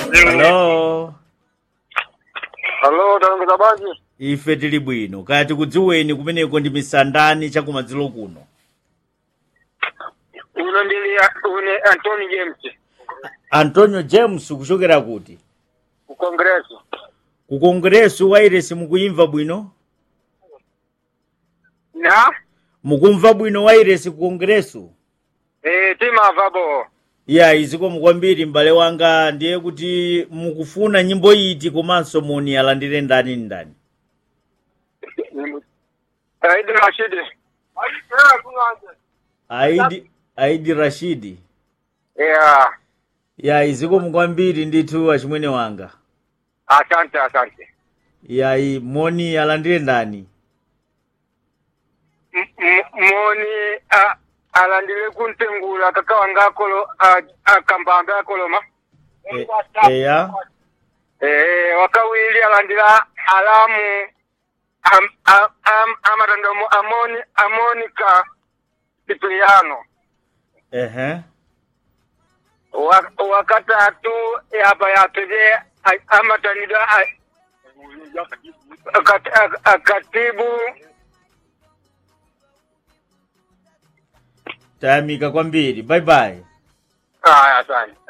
Hello. Hello, talongeza bwanji. Ife tili bwino. Kaya tikudziweni kumeneko ndi misandani chakumadzulo kuno. Uno ndili une Anthony James Antonio James kuchokera kuti? ku Congress. Ku Kongreso wairesi mukuyimva bwino? Na Mukumva bwino wairesi ku Kongreso? eh timava bo. Ya iziko mukwambiri m'bale wanga ndiye kuti mukufuna nyimbo iti komanso moni alandire ndani ndani. Aidi Rashid. Aidi Aidi Rashidi. Yeah. Ya iziko mukwambiri ndithu achimwene wanga. Asante asante. Ya i moni alandire ndani. M- m- Moni a- alandile kuntengula kaka wanga akolo a- akambambe akoloma. E, eya. Eh wakawili alandila alamu am, am, am, amatandomo amoni amonika Cipriano. Ehe. Wa- wakatatu yapa yapeze amatanida akatibu Tayamika kwambiri. Bye bye. aya asante